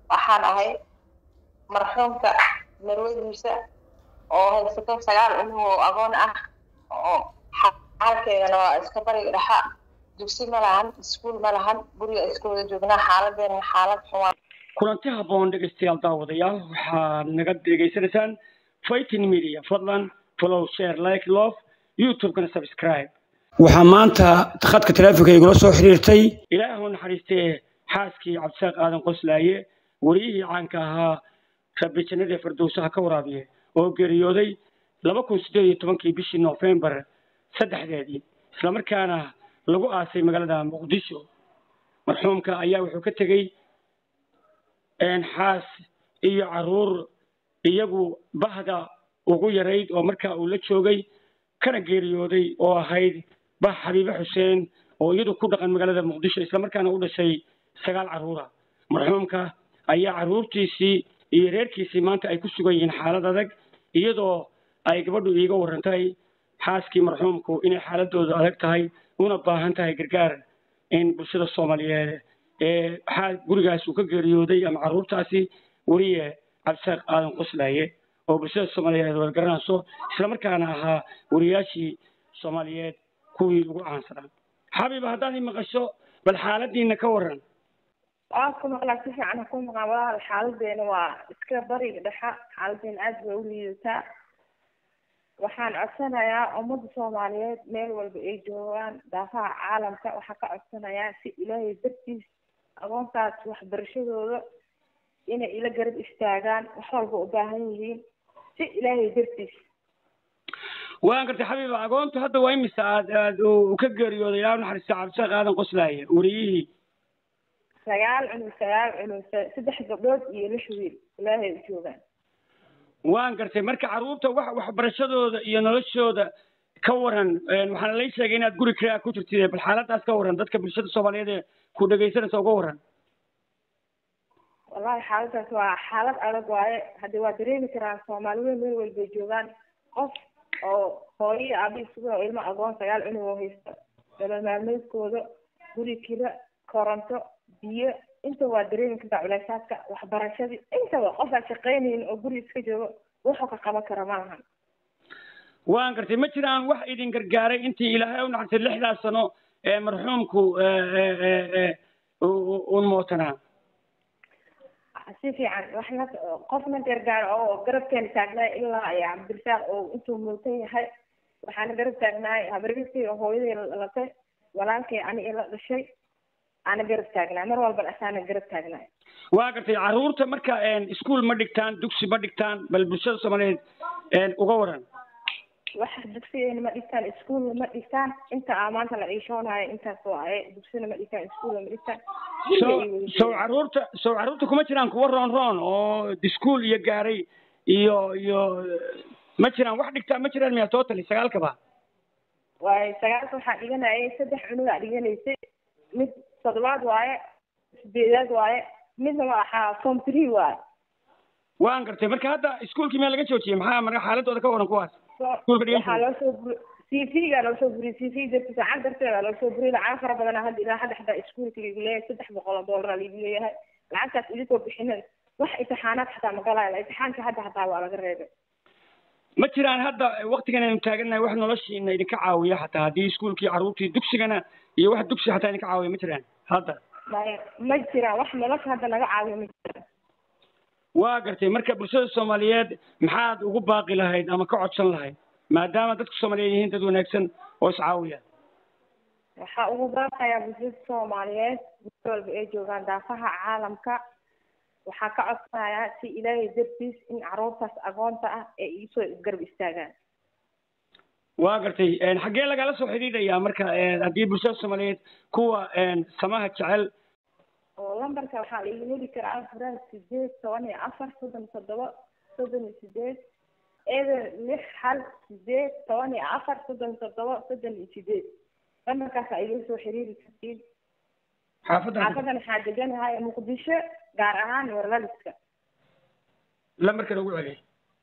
waxaan ahay marxuumka marwadiisa oo haysato sagaal cunug oo agoon ah oo xaalkeedana waa iska bariga dhexa dugsi ma lahan iskuul ma lahan guriga iska wada joognaa xaaladeena xaalad xumaan kulanti habboon dhegeystayaal daawadayaal waxaad naga dhegeysanaysaan fighting media fadlan follow share like love youtube-kana subscribe waxaa maanta khadka taleefonka igula soo xiriirtay ilaahu naxariistee xaaskii cabdisaaq aadan qoslaaye wariyihii caanka ahaa rabbi jannadii firdowsaha ka waraabiye oo geeriyooday laba kun siddeed iyo tobankii bishii noofembar saddexdeedii islamarkaana lagu aasay magaalada muqdisho marxuumka ayaa wuxuu ka tegey xaas iyo caruur iyagu bahda ugu yarayd oo markaa uu la joogay kana geeriyooday oo ahayd bah xabiibe xuseen oo iyadu ku dhaqan magaalada muqdisho islamarkaana u dhashay sagaal carruura marxuumka ayaa carruurtiisii iyo reerkiisii maanta ay ku sugan yihiin xaalad adag iyadoo ay gabadhu iiga warrantay xaaskii marxuumku inay xaaladoodu adag tahay una baahan tahay gargaar in bulshada soomaaliyeed ee gurigaas uu ka geeriyooday ama carruurtaasi weriye cabdisaaq aadan qoslaaye oo bulshada soomaaliyeed wad garanayso islamarkaana ahaa weriyaashii soomaaliyeed kuwii ugu caansanaa xabiiba haddaad i maqasho bal xaaladiina ka waran waa ku maqlaa si fiican ha ku maqlaan walaal xaaladeena waa iska bariga dhexa xaaladeena aad bay u liidataa waxaan codsanayaa ummadda soomaaliyeed meel walba ay joogaan daafaha caalamka waxaan ka codsanayaa si ilaahay dartiis agoontaas waxbarashadooda inay ila garab istaagaan wax walba u baahan yihiin si ilaahay dartiis waan gartay xabiiba agoontu hadda waa imisa aad aad uu ka geeriyooday ilaa naxariista cabdisaaq aadan qoslaaye wariyihii sagaal cunug sagaal cunug saddex gabdhood iyo lix wiil ilaahay u joogaan waan gartay marka carruurta wax waxbarashadooda iyo noloshooda ka waran waxaana lay sheegay inaad guri krea ku jirtid bal xaaladaas ka waran dadka bulshada soomaaliyeed ee ku dhegaysanaysa uga waran wallahi xaaladaas waa xaalad adag waaye haddii waa dareemi karaan soomaali weyn meel walbay joogaan qof oo hooyo iyo aabi isugu oo ilmo agoon sagaal cunug oo haysta nolol maalmeedkooda guri kira koronto biyo inta waa dareemi kartaa culeysaadka waxbarashadii intaba qof aan shaqaynaynin oo guri iska joogo wuxuu ka qaban kara ma lahan waan gartay ma jiraan wax idin gargaaray intii ilaahay u naxartay lixdaas sano ee marxuumku un mootanaa si fiican waxna qofna gargaaro oo garabkeena taagnaay ilaa ay cabdirasaaq oo intuu muutan yahay waxaana garab taagnaay habarigii oo hooyadii latay walaalkay ani ila dhashay ana garab taagnaa mar walban asaana garab taagnaa waa gartay carruurta marka iskuol ma dhigtaan dugsi ma dhigtaan bal bulshada soomaaliyeed uga waran wax dugsigeena ma dhigtaan iskuolna ma dhigtaan inta aa maanta la ciishoonayo intaas waaye dugsina ma dhigtaan iskuolna ma dhigtaan so sow carruurta sow carruurta kuma jiraan kuwa roon roon oo iskuol iyo gaaray iyo iyo ma jiraan wax dhigtaan ma jiraan miya totally sagaalkaba waaye sagaalka waxaa dhiganayay saddex cunugaa dhiganaysay mid toddobaad waaye sideedaad waaye midna waa ahaa form three waaye waan gartay marka hadda iskuolkii meel laga joojiyey maxaa marka xaaladooda ka waran kuwaas waxaa loo soo buri c v gaa loo soo buriyey c v dartiisa lacag darteeda loo soo buriyey lacag fara badan hadda ilaa hadda xataa iskuolka igu leeyahay saddex boqol oo doolara liigu leeyahay lacagtaas idinkoo bixinin wax imtixaanaad xataa magalaayo imtixaanka hadda xataa waa laga reebay ma jiraan hadda waktigan aynu taagannahay wax noloshiina idinka caawiya xataa haddii iskuolkii carruurtii dugsigana iyo wax dugsi xataa idinka caawiya ma jiraan hadda maya ma jiraan wax nolosha hadda naga caawiya ma jiraan waa gartay marka bulshada soomaaliyeed maxaad ugu baaqi lahayd ama ka codsan lahayd maadaama dadka soomaaliyeed yihiin dad wanaagsan oo iscaawiya waxaa ugu baaqayaa bulshada soomaaliyeed meel walba ay joogaan daafaha caalamka waxaa ka codsanayaa si ilaahay dartiis in carruurtaas agoonta ah ay iisoo isgarab istaagaan waa gartay xaggee lagala soo xidhiidhayaa marka haddii bulshada soomaaliyeed kuwa samaha jecel oo lambarka waxaa la iga heli karaa furaha sideed toban iyo afar soddon iyo toddoba soddon iyo sideed eber lix hal sideed toban iyo afar soddon iyo toddoba soddon iyo sideed lambarkaas aa iga soo xiriiri kartiin xaafadda xaafadan waxaa deganahay muqdisho gaar ahaan warlaliska lambarkan ugu celiy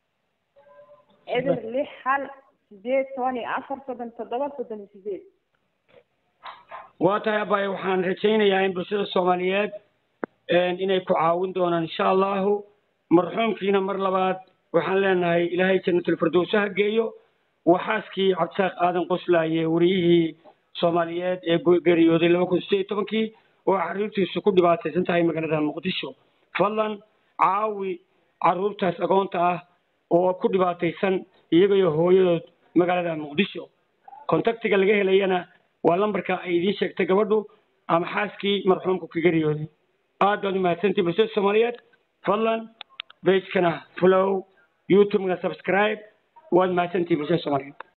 eber lix hal sideed toban iyo afar soddon toddoba soddon iyo sideed waa tahay abaaye waxaan rajaynayaa in bulshada soomaaliyeed inay ku caawin doonaan insha allahu marxuumkiina mar labaad waxaan leenahay ilaahay janatulfirdowsa ha geeyo waxaaskii cabdisaaq aadan qoslaaye wariyihii soomaaliyeed ee geeriyooday laba kun sideed iyo tobankii oo carruurtiisu ku dhibaataysan tahay magaalada muqdisho fadlan caawi carruurtaas agoonta ah oo ku dhibaataysan iyagayo hooyadood magaalada muqdisho contactiga laga helayana waa lambarka ay idiin sheegtay gabadhu ama xaaskii marxuumku ka geeriyooday aad baad umahadsantii bulshada soomaaliyeed fadlan bagekana flow youtubena subscribe waad mahadsantii bulshada soomaaliyeed